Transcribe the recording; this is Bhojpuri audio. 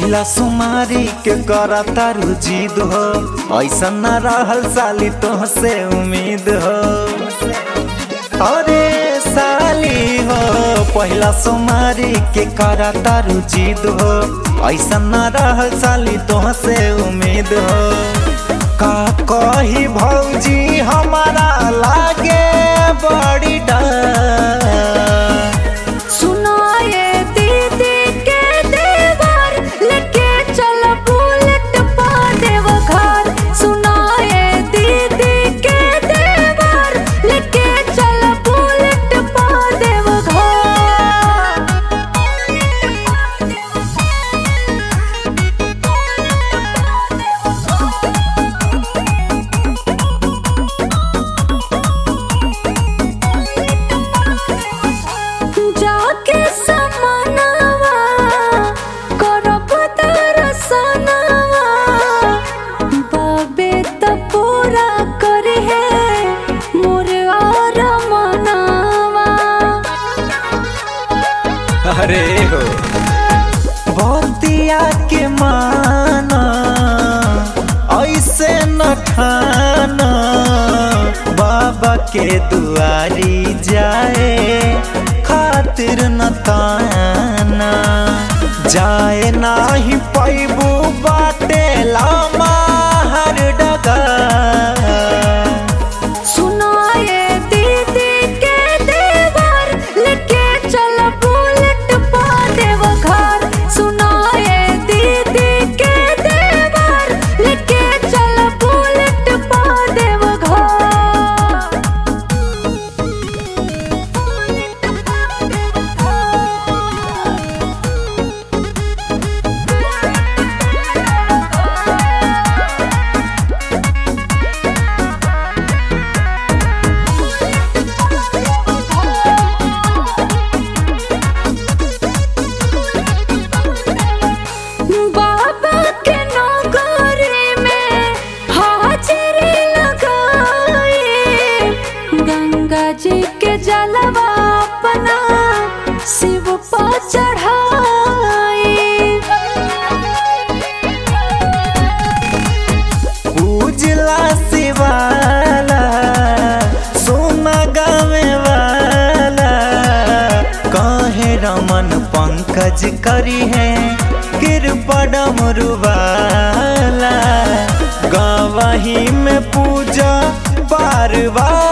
पहिला सुमारी के करा तारू जिद हो ऐसा न रहल साली तोहसे उम्मीद हो अरे साली हो पहिला सुमारी के करा तारू जिद हो ऐसा न रहल साली तोहसे उम्मीद हो का कही भौजी हमारा लागे बड़ी डर सुनाए दीदी के देवर लेके चल बुलेट पा देव घर सुनाए दीदी के देवर लेके चल बुलेट पा देव घर जाके समानवा करब दर्शनवा बाबे त पूरा करे है मोर और मनावा अरे हो बतिया के माना ऐसे न ठाना बाबा के दुआरी जाए खातिर न ताना जाए नाही पैबू बाटे लामा हर डगा सुनाए दीदी के देवर लेके चल बुलेट पा देव घर सुनाए दीदी के देवर लेके चल बुलेट पा देव बाबा के नौकरी में हाजिरी लगाए गंगा जी के जलवा अपना शिव पर चढ़ाए उजला शिवाला सोना गावे वाला कहे रमन पंकज करी है कृपडम रुवाला गवाही में पूजा पारवा